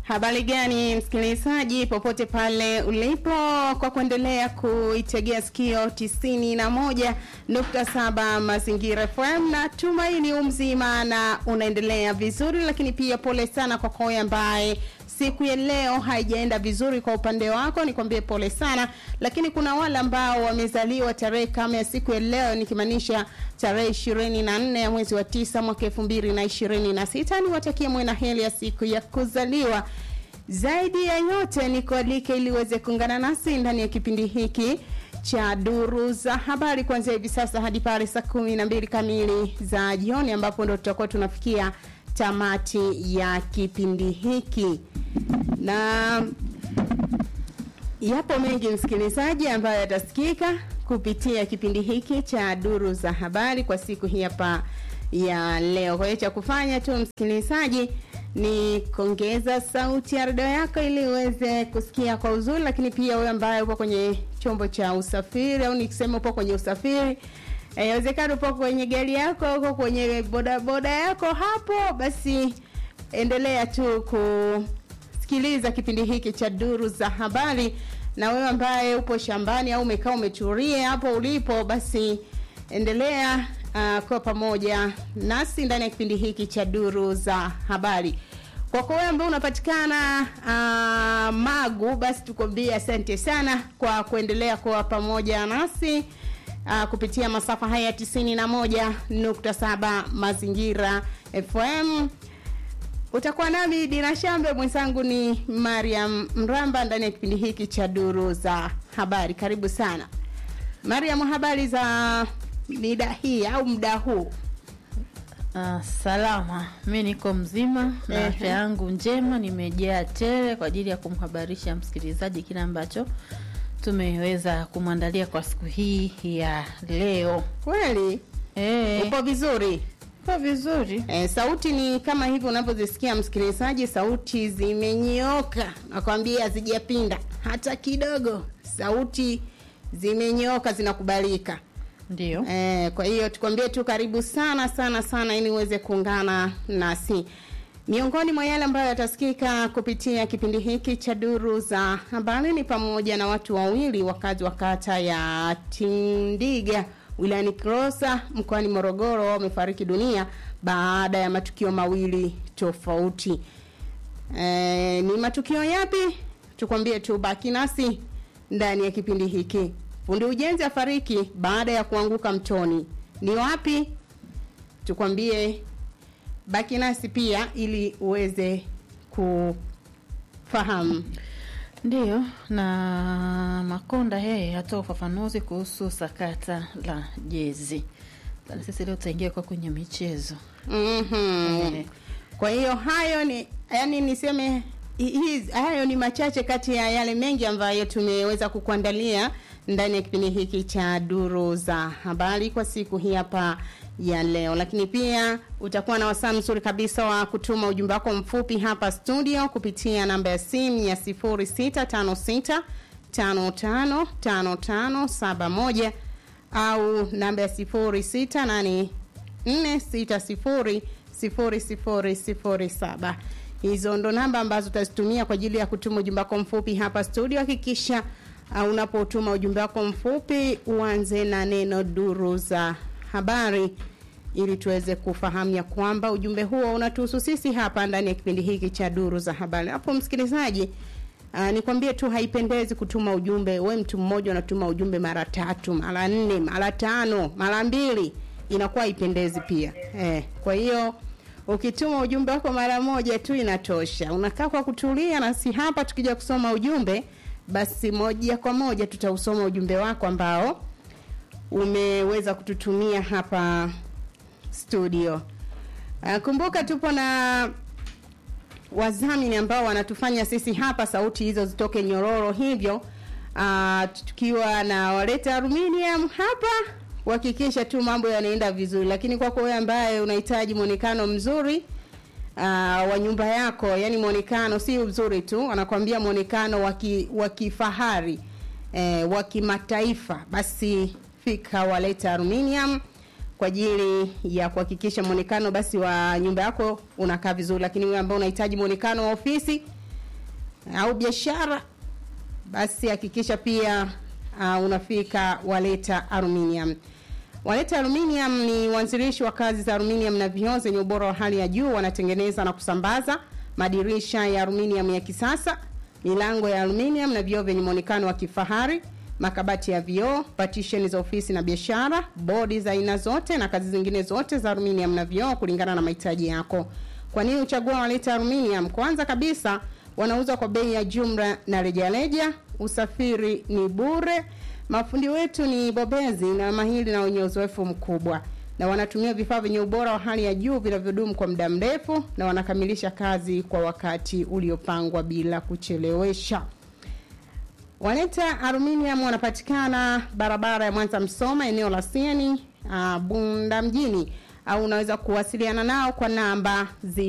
Habari gani msikilizaji, popote pale ulipo, kwa kuendelea kuitegea sikio tisini na moja nukta saba Mazingira FM na tumaini umzima na unaendelea vizuri, lakini pia pole sana kwa koe ambaye siku ya leo haijaenda vizuri kwa upande wako, nikwambie pole sana. Lakini kuna wale ambao wamezaliwa tarehe kama ya siku ya leo, nikimaanisha tarehe ishirini na nne ya mwezi wa tisa mwaka elfu mbili na ishirini na sita. Niwatakie mwe na heri ya siku ya kuzaliwa. Zaidi ya yote ni kualike ili uweze kuungana nasi ndani ya kipindi hiki cha duru za habari kuanzia hivi sasa hadi pale saa kumi na mbili kamili za jioni, ambapo ndo tutakuwa tunafikia tamati ya kipindi hiki na yapo mengi msikilizaji, ambayo yatasikika kupitia kipindi hiki cha duru za habari kwa siku hii hapa ya leo. Kwa hiyo cha kufanya tu msikilizaji ni kuongeza sauti ya redio yako ili uweze kusikia kwa uzuri, lakini pia wewe ambaye upo kwenye chombo cha usafiri au nikisema upo kwenye usafiri inawezekana upo kwenye gari yako, uko kwenye bodaboda yako hapo, basi endelea tu kusikiliza kipindi hiki cha duru za habari. Na wewe ambaye upo shambani au umekaa umetulia hapo ulipo, basi endelea uh, kwa pamoja nasi ndani ya kipindi hiki cha duru za habari. Kwa kwa wewe ambaye unapatikana uh, Magu, basi tukwambie asante sana kwa kuendelea kuwa pamoja nasi uh, kupitia masafa haya tisini na moja nukta saba Mazingira FM. Utakuwa nami Dina Shambe, mwenzangu ni Mariam Mramba ndani ya kipindi hiki cha duru za habari. Karibu sana Mariam, habari za mida hii au muda huu? Uh, salama, mi niko mzima na afya yangu njema, nimejaa tele kwa ajili ya kumhabarisha msikilizaji kile ambacho tumeweza kumwandalia kwa siku hii ya leo. Kweli Eh, upo vizuri? uko vizuri. E, sauti ni kama hivi unavyozisikia msikilizaji, sauti zimenyooka, nakwambia hazijapinda hata kidogo, sauti zimenyooka, zinakubalika. Ndio. E, kwa hiyo tukwambie tu karibu sana sana sana, ili uweze kuungana nasi. Miongoni mwa yale ambayo yatasikika kupitia kipindi hiki cha duru za habari ni pamoja na watu wawili wakazi wa kata ya Tindiga wilayani Kilosa mkoani Morogoro wamefariki dunia baada ya matukio mawili tofauti. E, ni matukio yapi? Tukwambie tu, baki nasi ndani ya kipindi hiki. Fundi ujenzi afariki baada ya kuanguka mtoni. Ni wapi? Tukwambie, baki nasi pia ili uweze kufahamu. Ndiyo, na Makonda yeye hatoa ufafanuzi kuhusu sakata la jezi. Sasa sisi leo tutaingia kwa kwenye michezo. Mhm. Eh. Kwa hiyo hayo ni yani niseme hizi hayo ni machache kati ya yale mengi ambayo tumeweza kukuandalia ndani ya kipindi hiki cha duru za habari kwa siku hii hapa ya leo, lakini pia utakuwa na wasaa mzuri kabisa wa kutuma ujumbe wako mfupi hapa studio kupitia namba ya simu ya 0656 55 55 71 au namba ya 0684 4600007. Hizo ndo namba ambazo utazitumia kwa ajili ya kutuma ujumbe wako mfupi hapa studio. Hakikisha uh, unapotuma ujumbe wako mfupi uanze na neno duru za habari ili tuweze kufahamu ya kwamba ujumbe huo unatuhusu sisi hapa ndani ya kipindi hiki cha duru za habari. Hapo msikilizaji, Uh, nikwambie tu haipendezi kutuma ujumbe we mtu mmoja unatuma ujumbe mara tatu mara nne mara tano mara mbili inakuwa haipendezi pia eh, kwa hiyo ukituma ujumbe wako mara moja tu inatosha unakaa kwa kutulia na si hapa tukija kusoma ujumbe basi moja kwa moja tutausoma ujumbe wako ambao umeweza kututumia hapa studio uh, kumbuka tupo na wadhamini ambao wanatufanya sisi hapa sauti hizo zitoke nyororo hivyo uh, tukiwa na waleta aluminium hapa kuhakikisha tu mambo yanaenda vizuri lakini kwako wewe ambaye unahitaji mwonekano mzuri uh, wa nyumba yako yani mwonekano si mzuri tu anakwambia mwonekano wa kifahari eh, wa kimataifa basi fika waleta aluminium kwa ajili ya kuhakikisha mwonekano basi wa nyumba yako unakaa vizuri lakini wewe ambao unahitaji mwonekano wa ofisi au biashara, basi hakikisha pia uh, unafika Waleta Aluminium. Waleta Aluminium ni wanzilishi wa kazi za aluminium na vioo zenye ubora wa hali ya juu. Wanatengeneza na kusambaza madirisha ya aluminium ya kisasa, milango ya aluminium na vioo vyenye muonekano wa kifahari, makabati ya vioo, partition za ofisi na biashara, bodi za aina zote na kazi zingine zote za aluminium na vioo kulingana na mahitaji yako. Kwa nini uchagua Waleta Aluminium? Kwanza kabisa wanauza kwa bei ya jumla na rejareja, usafiri ni bure, mafundi wetu ni bobezi na mahiri na wenye uzoefu mkubwa, na wanatumia vifaa vyenye ubora wa hali ya juu vinavyodumu kwa muda mrefu, na wanakamilisha kazi kwa wakati uliopangwa bila kuchelewesha. Waleta Aluminium wanapatikana barabara ya Mwanza Msoma, eneo la Sieni, uh, Bunda mjini, au unaweza kuwasiliana nao kwa namba zi